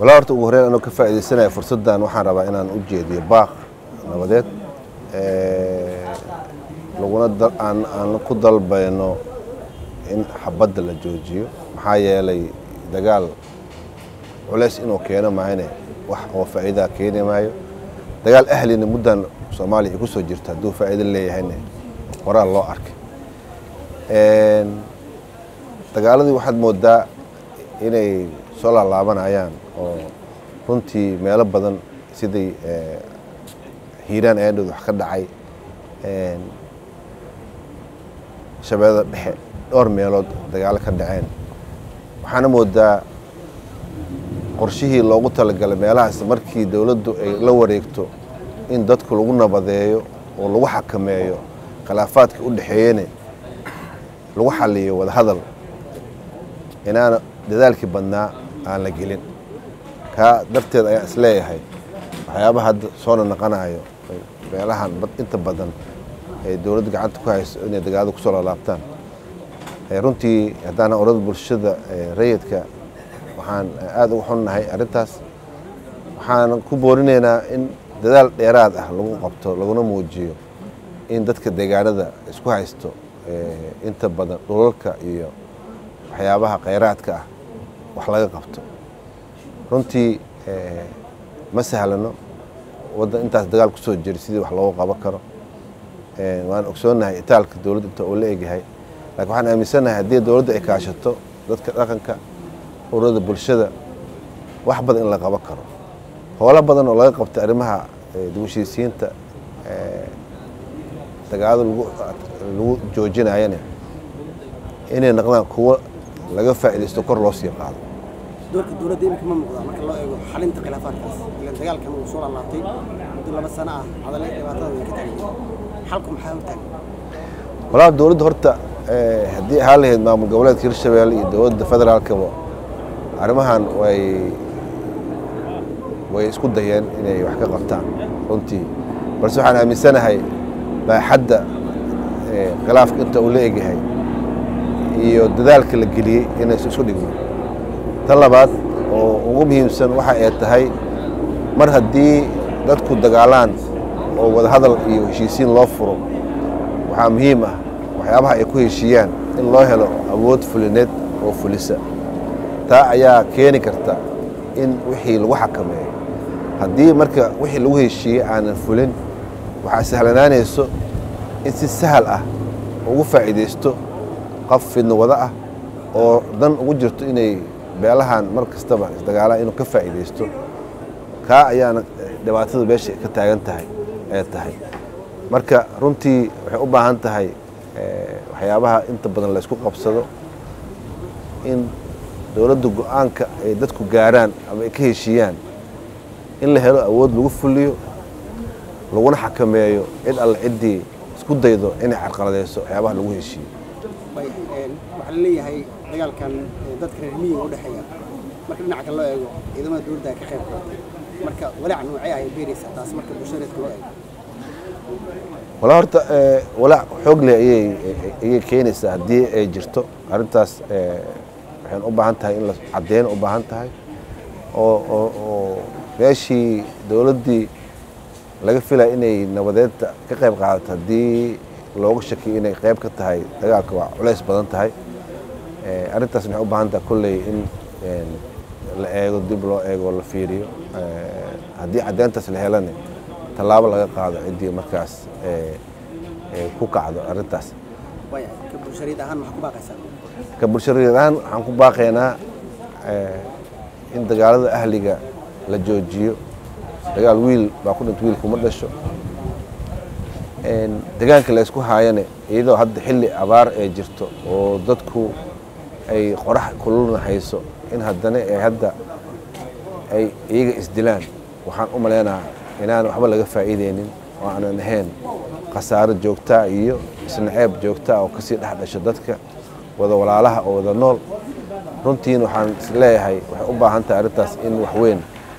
walaa horta ugu horreyn anoo ka faa'iidaysanaya fursaddan waxaan rabaa inaan u jeediyo baaq nabadeed laguna aan aan ku dalbayno in xabadda la joojiyo maxaa yeelay dagaal culays inuu keeno maahane wax oo faa'iidaa keeni maayo dagaal ahlina muddan soomaaliya ay ku soo jirto hadduu faa'iido leeyahayna horaa loo arkay dagaaladii waxaad moodaa inay soo laalaabanayaan oo runtii meelo badan sidii hiiraan eendhood wax ka dhacay shabeellada dhexe dhowr meelood dagaalo ka dhaceen waxaana moodaa qorshihii loogu talagalay meelahaas markii dowladdu ay la wareegto in dadku lagu nabadeeyo oo lagu xakameeyo khilaafaadka u dhexeeyene lagu xaliyo wadahadal inaana dadaalkii badnaa aan la gelin kaa darteed ayaan isleeyahay waxyaabaha hadda soona naqanayo meelahan inta badan ay dowladda gacanta ku hayso inay dagaalada kusoo laalaabtaan runtii haddaan orada bulshada rayidka waxaan aada ugu xunnahay arrintaas waxaan ku boorinaynaa in dadaal dheeraad ah lagu qabto laguna muujiyo in dadka deegaanada isku haysto inta badan dhulalka iyo waxyaabaha khayraadka ah wax laga qabto runtii ma sahlano waddan intaas dagaal kusoo jira sidii wax loogu qaban karo waan ogsoonnahay itaalka dowladda inta uu la egyahay lakiin waxaan aaminsannahay haddii dowladda ay kaashato dadka dhaqanka ururada bulshada wax badan in la qaban karo howlo badan oo laga qabtay arrimaha dibushiisiinta dagaalada lagu joojinayana inay noqdaan kuwo laga faa'iidaysto kor loo sii qaado doorka dowladda imika ma muuqdaa marka loo eego xalinta khilaafaadkaas ilan dagaalkan uu soo laalaabtay muddo laba sano ah hadalay dhibaatada way ka taagan xalku maxaa hortaagan walaa dowladda horta haddii ahaan lahayd maamul goboleedka hirshabelle iyo dowladda federaalkaba arrimahan way way isku dayeen inay wax ka qabtaan runtii balse waxaan aaminsanahay baaxadda khilaafka inta uu la egyahay iyo dadaalka la geliyey inaysu isku dhigno tan labaad oo ugu muhiimsan waxa ay tahay mar haddii dadku dagaalaan oo wadahadal iyo heshiisiin loo furo waxaa muhiim ah waxyaabaha ay ku heshiiyaan in loo helo awood fulineed oo fulisa taa ayaa keeni karta in wixii lagu xakameeyo haddii marka wixii lagu heshiiyey aanan fulin waxaa sahlanaanayso in si sahal ah ugu faa'iidaysto qof fidno wado ah oo dan ugu jirto inay beelahan mar kastaba isdagaalaan inuu ka faa'iidaysto kaa ayaana dhibaatada meesha ka taagan tahay ee tahay marka runtii waxay u baahan tahay waxyaabaha inta badan laysku qabsado in dowladda go-aanka ay dadku gaaraan ama ay ka heshiiyaan in la helo awood lagu fuliyo laguna xakameeyo cid alle ciddii isku daydo inay carqaladayso waxyaabaha lagu heshiiyo waxaa la leeyahay dagaalkan dadka reer miyiga u dhexeeya marka dhinaca kale loo eego ciidamada dowladda ay ka qayb qaadatay marka walaac noocee ay beeraysaa taas marka bulshadeedka loo eego walaa horta walaac xoog leh ayay ayay keenaysaa haddii ay jirto arrintaas waxayna u baahan tahay in la caddeyn u baahan tahay oo oo oo meeshii dowladdii laga filaya inay nabadeedta ka qayb qaadato haddii looga shakiyo inay qayb ka tahay dagaalka waa culays badan tahay arrintaas waxay u baahan tahay kolley in la eego dib loo eego la fiiriyo haddii caddeyntaas la helana tallaabo laga qaado ciddii markaas ku kacdo arrintaas ka bulshareed ahaan maxaa ku baaqaysaa ka bulshareed ahaan waxaan ku baaqaynaa in dagaalada ahliga la joojiyo dagaal wiil baa ku dhinta wiilkuma dhasho degaanka laysku haayane iyadoo hadda xilli abaar ee jirto oo dadku ay qorax kululna hayso in haddana ay hadda ay iyaga isdilaan waxaan u maleynaha inaan waxba laga faa'iideynin oo aanan ahayn khasaaro joogtaa iyo isnaceeb joogtaa oo kasii dhex dhasho dadka wada walaalaha oo wada nool runtiina waxaan isleeyahay waxay u baahan tahay arrintaas in waxweyn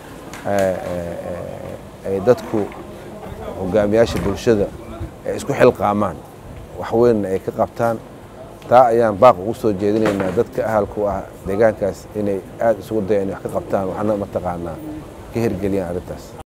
ay dadku hogaamiyaasha bulshada ay isku xilqaamaan waxweynna ay ka qabtaan taa ayaan baaq ugu soo jeedinaynaa dadka ahalku ah deegaankaas inay aada isugu dayaan inay wax ka qabtaan waxna mataqaanaa ka hirgeliyaan arrintaas